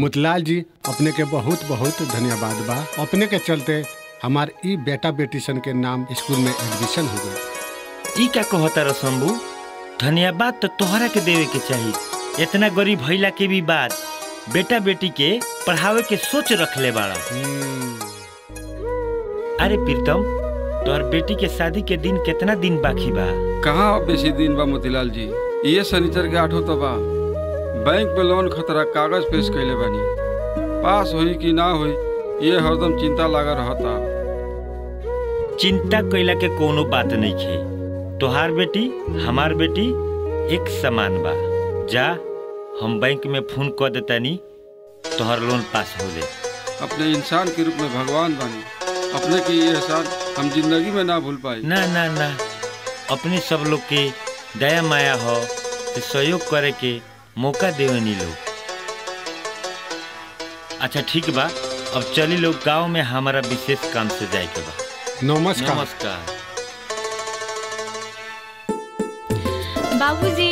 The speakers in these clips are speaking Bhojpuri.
मुतलाल जी अपने के बहुत बहुत धन्यवाद बा अपने के चलते हमार ई बेटा बेटी सन के नाम स्कूल में एडमिशन हो गई ई का कहता रह शंभू धन्यवाद तो तोहरा के देवे के चाही इतना गरीब भइला के भी बाद बेटा बेटी के पढ़ावे के सोच रखले बाड़ा अरे प्रीतम तोहर बेटी के शादी के दिन कितना दिन बाकी बा कहाँ बेसी दिन बा मोतीलाल जी ये शनिचर के आठो तो बा बैंक पे लोन खतरा कागज पेश कैले बानी पास होई कि ना होई ये हरदम चिंता लगा रहता चिंता कैला के कोनो बात नहीं खे तोहार बेटी हमार बेटी एक समान बा जा हम बैंक में फोन कर देतानी तोहर लोन पास हो ले अपने इंसान के रूप में भगवान बानी अपने की ये एहसान हम जिंदगी में ना भूल पाई ना ना ना अपने सब लोग के दया माया हो तो सहयोग करे के मौका देवनी लोग अच्छा ठीक बा अब चली लोग गांव में हमारा विशेष काम से जाए के बा नमस्कार नमस्कार बाबूजी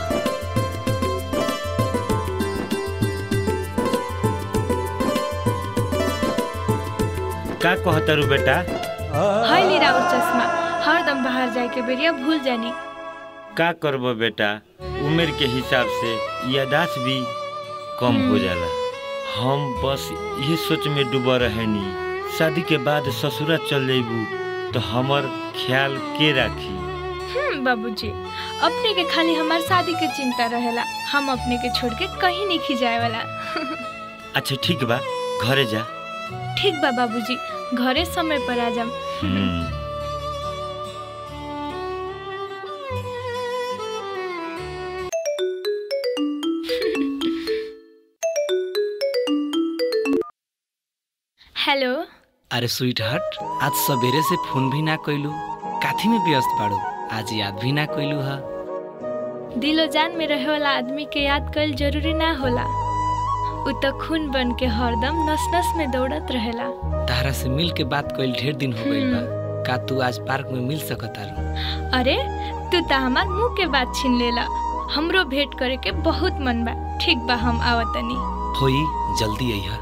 का कहतरू बेटा है ली राउर चश्मा हरदम बाहर जाए के बेरिया भूल जानी का करबो बेटा उम्र के हिसाब से यादाश्त भी कम हो जाला हम बस ये सोच में डूबा रहनी शादी के बाद ससुरा चल जेबू तो हमर ख्याल के राखी हम्म बाबूजी अपने के खाली हमार शादी के चिंता रहेला हम अपने के छोड़ के कहीं नहीं खिजाए वाला अच्छा ठीक बा घरे जा ठीक बा बाबूजी घरे समय पर आ जाम हम्म, हेलो अरे स्वीट हार्ट आज सवेरे से फोन भी ना कैलू काथी में व्यस्त बाड़ू आज याद भी ना कैलू हा दिलो जान में रहे वाला आदमी के याद कल जरूरी ना होला उ तो खून बन के हरदम नस नस में दौड़त रहेला तारा से मिल के बात कैल ढेर दिन हो गइल बा का तू आज पार्क में मिल सकता अरे तू तो हमार मुंह के बात छीन लेला हमरो भेंट करे के बहुत मन बा ठीक बा हम आवतनी होई जल्दी अइहा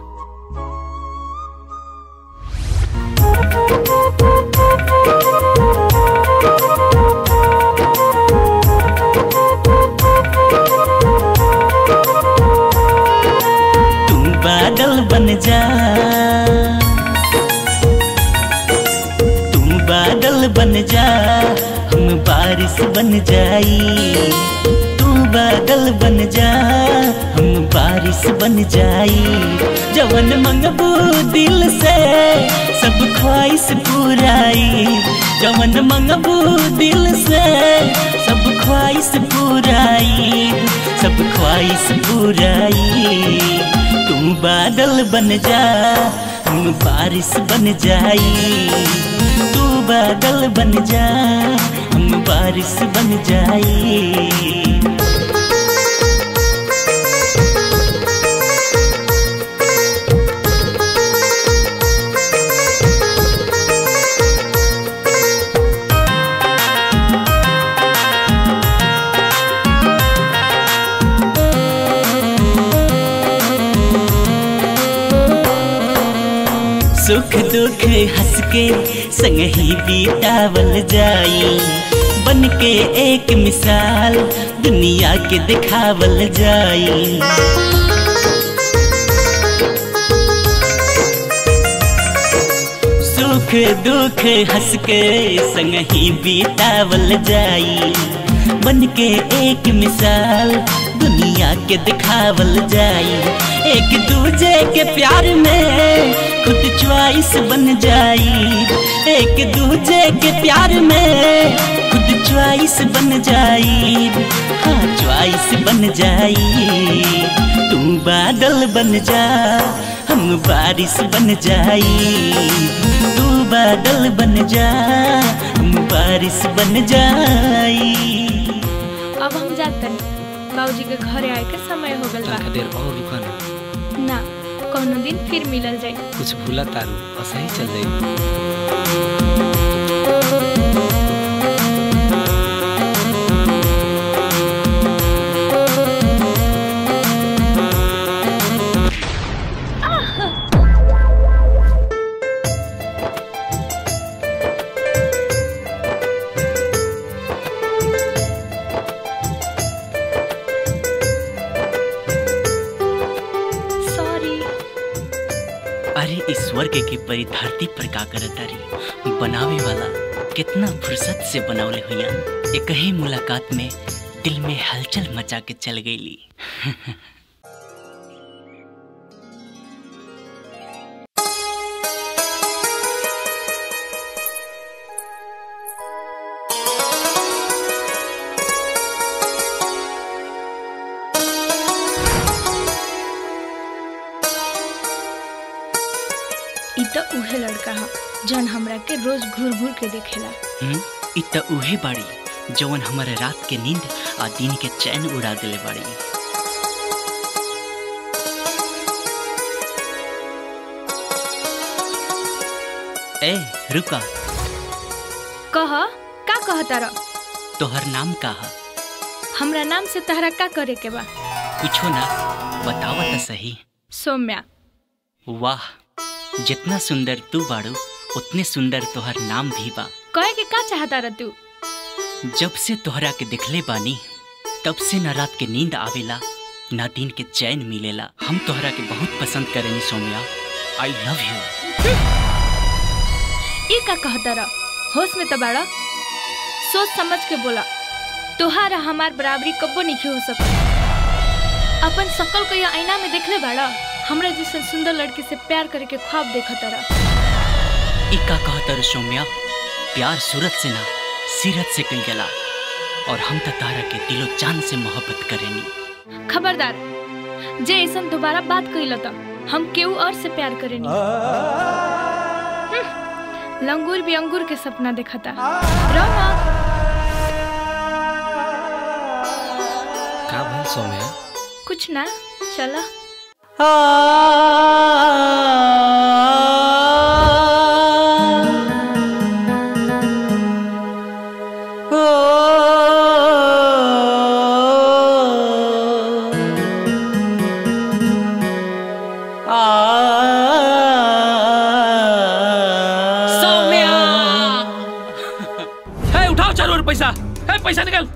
तू बादल बन जा तू बादल बन जा हम बारिश बन जाई तू बादल बन जा हम बारिश बन जाई जवन मंगबू दिल से सब ख्वाहिश पूराई जवन मंगबू दिल से सब ख्वाहिश पूराई सब ख्वाहिश पूराई तू बादल बन जा हम बारिश बन जाई तू बादल बन जा हम बारिश बन जाई सुख दुख हंस के संग ही बीतावल जाई बन के एक मिसाल दुनिया के दिखावल जाई सुख दुख हंस के संग ही बीतावल जाई बन के एक मिसाल दुनिया के दिखावल जाई एक दूजे के प्यार में खुद च्वाइस बन जाई एक दूजे के प्यार में खुद च्वाइस बन जाई हाँ च्वाइस बन जाई तू बादल बन जा हम बारिश बन जाई तू बादल बन जा हम बारिश बन जाई अब हम जातन बाबूजी के घरे आए के समय हो गल बा तनका देर और रुका ना ना कोनो दिन फिर मिलल जाई कुछ भूला तारू असही चल जाई होके की परी धरती पर का करतारी बनावे वाला कितना फुर्सत से बनावले हुआ एक ही मुलाकात में दिल में हलचल मचा के चल गईली ई त उहे लड़का ह जन हमरा के रोज घूर घूर के देखेला हम्म, इ त उहे बाड़ी जवन हमारे रात के नींद आ दिन के चैन उड़ा दिले बाड़ी ए रुका कह का कह तारा तोहर नाम का है हमरा नाम से तहरा का करे के बा कुछो ना बतावा त सही सौम्या वाह जितना सुंदर तू बाड़ू उतने सुंदर तोहर नाम भी बा कहे के का चाहता रह तू जब से तोहरा के दिखले बानी तब से न रात के नींद आवेला न दिन के चैन मिलेला हम तोहरा के बहुत पसंद करेनी सौम्या आई लव यू ई का कहता रह होश में तो बाड़ा सोच समझ के बोला तोहार हमार बराबरी कब्बो नहीं हो सकत अपन शकल को या आईना में देखले बाड़ा हमरा जैसे सुंदर लड़की से प्यार करे के ख्वाब देखत रह ई का कहतर सौम्या प्यार सूरत से ना सीरत से कल गला और हम त तारा के दिलो जान से मोहब्बत करेनी खबरदार जे ऐसा दोबारा बात कइल त हम केहू और से प्यार करेनी हम्म, लंगूर भी अंगूर के सपना देखता रहो ना का भल सौम्या कुछ ना चला सौम्या है उठाओ चारों ओर पैसा है पैसा निकल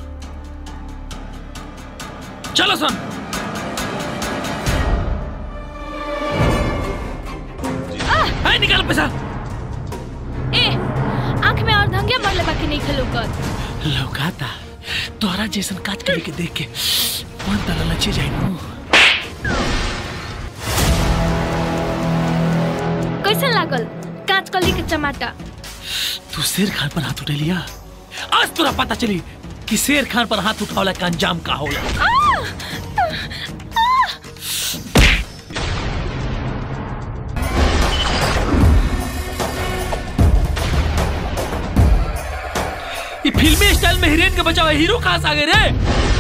चलो सुन है निकाल पैसा ए आंख में और धंगे मरले बाकी नहीं खेलो कर लौकाता तोहरा जैसन काज करे के देख के मन तला लचे जाई नु कैसन लागल कांच कली के चमाटा तू शेर खान पर हाथ उठे लिया आज तोरा पता चली कि शेर खान पर हाथ उठावला का अंजाम का होला ये फिल्मी स्टाइल में हीरोइन के बचाव हीरो कहाँ से आ गए रे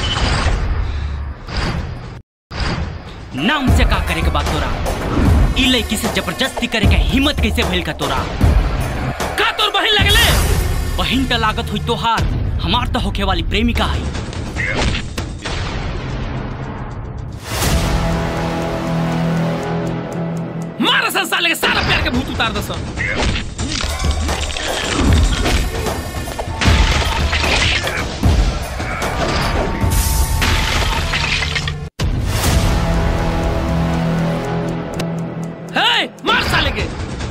नाम से का करे के बात तोरा ई लड़की से जबरदस्ती करे के हिम्मत कैसे भइल का तोरा का तोर बहिन लगले बहिन त लागत हुई तोहार हमार तो होखे वाली प्रेमिका है मारा संसार लेके सारा प्यार के भूत उतार दस हे मार साले के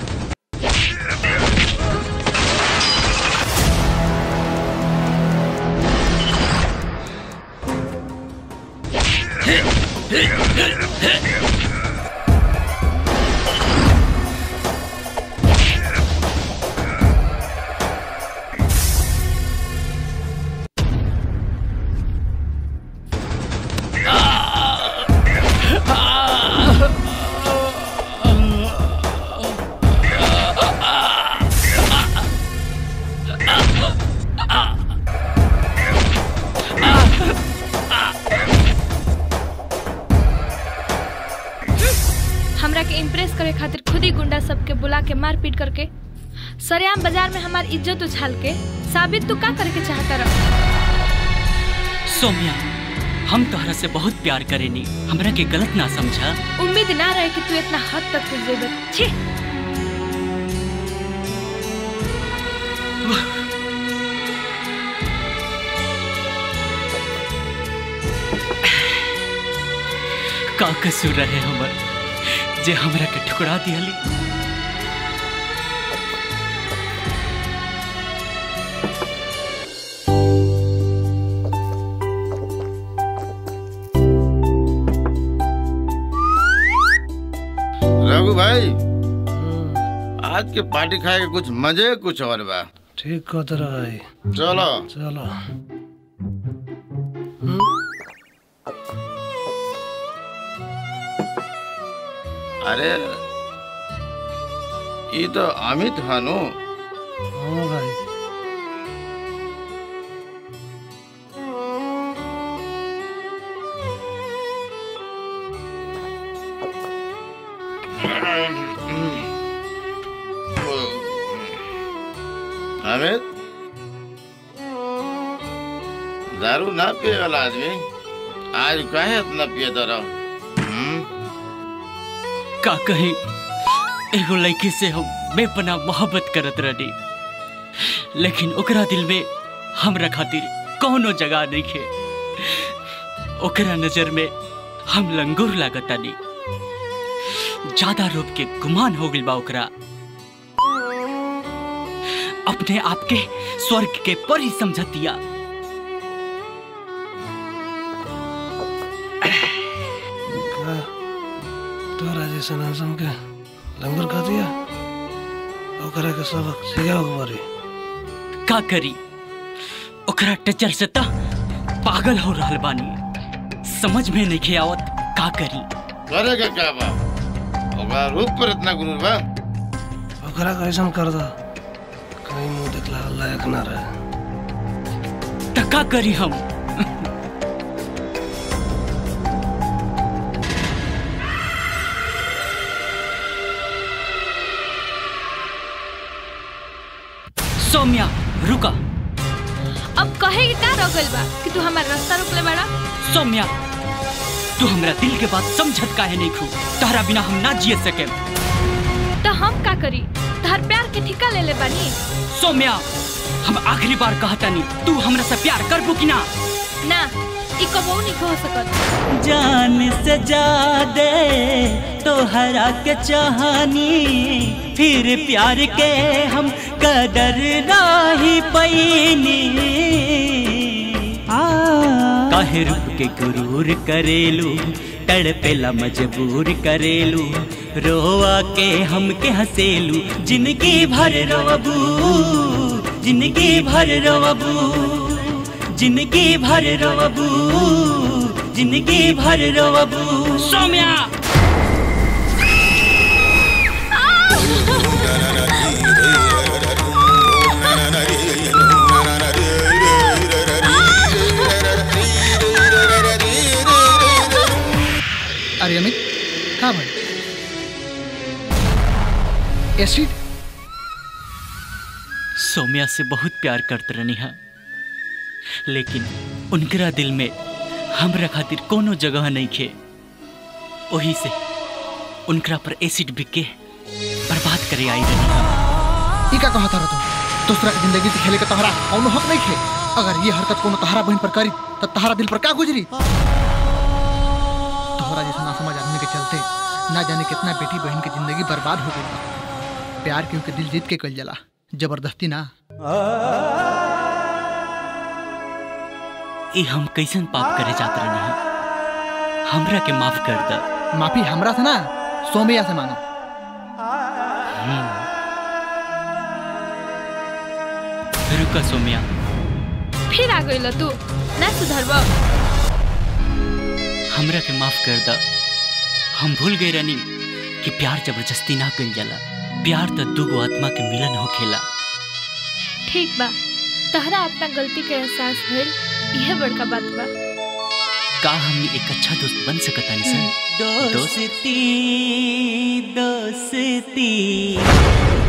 हमरा के इम्प्रेस करे खातिर खुद ही गुंडा सबके बुला के मार पीट करके सरेआम बाजार में हमार इज्जत उछाल के साबित तू का करे के चाहता रह सौम्या हम तोहरा से बहुत प्यार करेनी हमरा के गलत ना समझा उम्मीद ना रहे कि तू इतना हद तक कुछ जेबे छी का कसूर रहे हमर जे हमरा के ठुकरा दियाली भाई आज के पार्टी खाए के कुछ मजे कुछ और बा ठीक कहत रही चलो चलो अरे ये तो अमित हनु हाँ भाई अमित दारू ना पिए वाला आदमी आज काहे इतना पिए रहो का कही एगो लड़की से हम बेपना मोहब्बत करत रही लेकिन ओकरा दिल में हमरा खातिर कौनो जगह नहीं खे ओकरा नजर में हम लंगूर लागतानी ज्यादा रूप के गुमान हो गइल बा ओकरा अपने आप के स्वर्ग के परी समझतिया का तोरा जैसा नासम के लंगर खा दिया ओकरा के सबक सिखाओ हमारी का करी ओकरा टचर से त पागल हो रहल बानी समझ में नहीं आवत का करी करेगा क्या बा ओकरा रूप पर इतना गुरूर बा ओकरा कैसन कर दो कहीं मुंह देखला लायक ना रहे त का करी हम सौम्या रुका अब कहे के का रोकल बा कि तू हमार रास्ता रोकले बाड़ा सौम्या तू हमरा दिल के बात समझत काहे नहीं खू तहरा बिना हम ना जिए सके तो हम का करी तहर प्यार के ठिका ले ले बानी सौम्या हम आखिरी बार कहतानी तू हमरा से प्यार करबू कि ना ना ई कबो नहीं हो सकत जान से ज्यादा तोहरा के चाहनी फिर प्यार के हम कदर नाही पैनी काहे रुक के गुरूर करेलू तड़पेला मजबूर करेलू रोआ के हमके हसेलू जिंदगी भर रोबू जिंदगी भर रोबू जिंदगी भर रोबू जिंदगी भर रोबू सौम्या अरे अमित कहाँ भाई एसिड सौम्या से बहुत प्यार करते रहनी है लेकिन उनकरा दिल में हमरा खातिर कोनो जगह नहीं खे वही से उनकरा पर एसिड बिक के बर्बाद करे आई रही ई का कहता रह तू दूसरा के जिंदगी से खेले के तोहरा कौनो हक नहीं खे अगर ये हरकत कोनो तोहरा बहन पर करी तो तोहरा दिल पर का गुजरी तोहरा जैसा ना समझ आदमी के चलते ना जाने कितना बेटी बहन की जिंदगी बर्बाद हो गई बा। प्यार के उनके दिल जीत के कल जाला जबरदस्ती ना ई हम कैसन पाप करे जात रहनी है हमरा के माफ कर द माफी हमरा से ना सोमैया से मांगो रुका सौम्या फिर आ गइल तू ना सुधरब हमरा के माफ कर द हम भूल गए रहनी कि प्यार जबरदस्ती ना कइल जाला प्यार तो दूगो आत्मा के मिलन होखेला ठीक बा तहरा अपना गलती के एहसास भइल यह बड़का बात बा का हमनी एक अच्छा दोस्त बन सकता सन दोस्ती दोस्ती